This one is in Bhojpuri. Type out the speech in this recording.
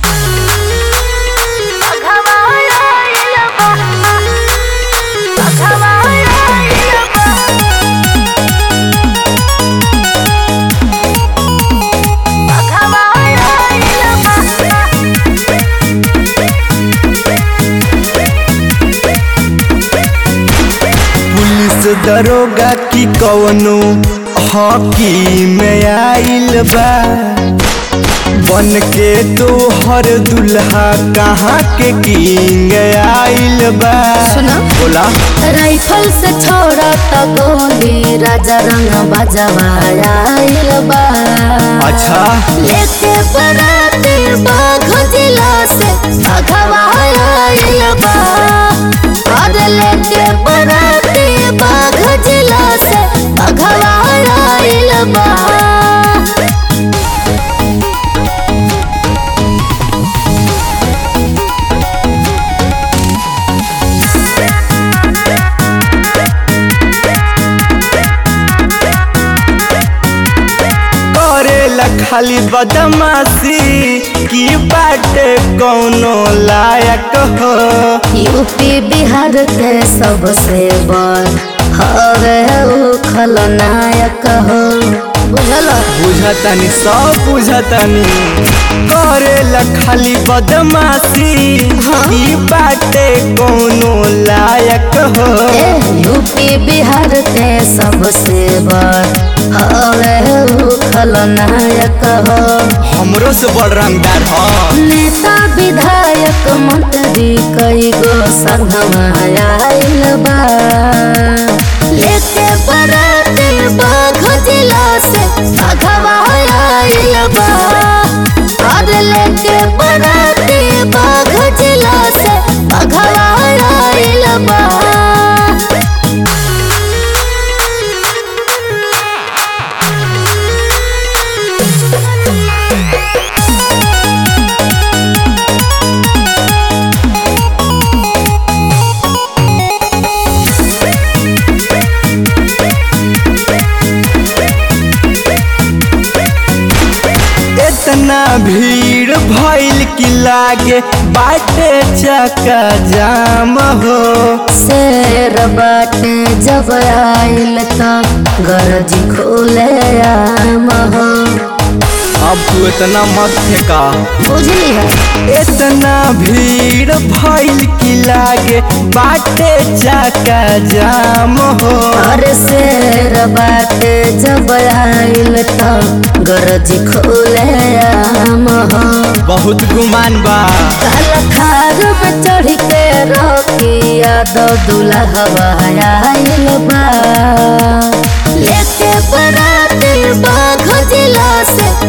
पुलिस दरोगा की कवनो हॉकी में आइल बा बन के तो हर दुल्हा कहाँ के किंग आइल बा सुना। बोला राइफल से छोड़ा त गोली राजा रंग बजवाइल बा अच्छा लेके बराती बाघ जिला से भगवाइल बा और लेके बराती बाघ जिला से भगवाइल बा करेला खाली बदमाशी की बाटे कौनो लायक हो यूपी बिहार के सबसे बड़ हवे उ खलनायक हो बुझल बुझतनी सब बुझतनी करेला खाली बदमाशी हाँ। की बाटे कौनो लायक हो ए यूपी बिहार के सबसे बड़ हवे उ खलनायक हो हमरो से बड़ रंगदार हो नेता विधायक मंत्री कई गो संगमा आइल बा लेके बराती बाघ जिला से भगवा आइल बा और लेके बराती बाघ जिला से भगवा आइल बा इतना भीड़ भइल की लागे बाटे चका जाम हो शेर बाटे जब आइल त गरज खोले आम हो अब तू इतना मत फेंका बुझली है इतना भीड़ भइल की लागे बाटे चका जाम हो अरे शेर बाटे जब आइल त गरज खोले आम हो बहुत गुमान बा काला खार में चढ़ के रोकी यादव दुल्हा आइल बा लेके बराती बाघ जिला से